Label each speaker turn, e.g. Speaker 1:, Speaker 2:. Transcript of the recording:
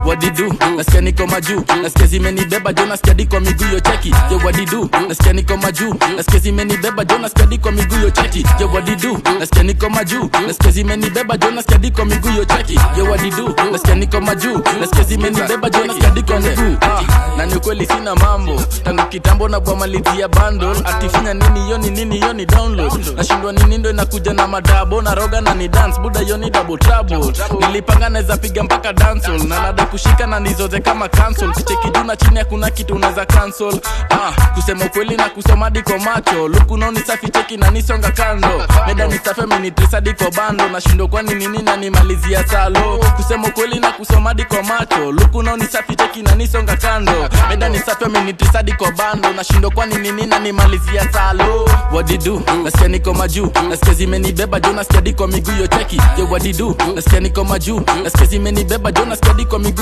Speaker 1: wadidu nasikia niko majuu nasikia zimenibeba jo nasikia di kwa miguu yo cheki yo wadidu nasikia niko majuu nasikia zimenibeba jo nasikia di kwa miguu yo cheki yo wadidu nasikia niko majuu nasikia zimenibeba jo nasikia di kwa miguu yo cheki yo wadidu nasikia niko majuu nasikia zimenibeba jo nasikia di kwa miguu Ah, na ni ukweli sina mambo tangu kitambo na bwamalizia bundle atifanya nini yoni nini yoni download nashindwa nini ndo inakuja na madabo na roga na ni dance buda yoni double trouble nilipanga naweza piga mpaka dancehall na nada kushika na nizoze kama cancel kucheki juu na chini hakuna kitu unaweza cancel ah, kusema ukweli na kusoma diko macho luku naoni safi cheki na nisonga kando meda ni safi amenitrisa diko bando nashindwa kwani nini na nimalizia salo kusema ukweli na kusoma diko macho luku naoni safi cheki na nisonga kando meda ni safi amenitrisa diko bando nashindwa kwani nini na nimalizia salo wadidu nasikia niko majuu nasikia zimenibeba jo nasikia diko miguu yo cheki yo wadidu nasikia niko majuu nasikia zimenibeba jo nasikia diko miguu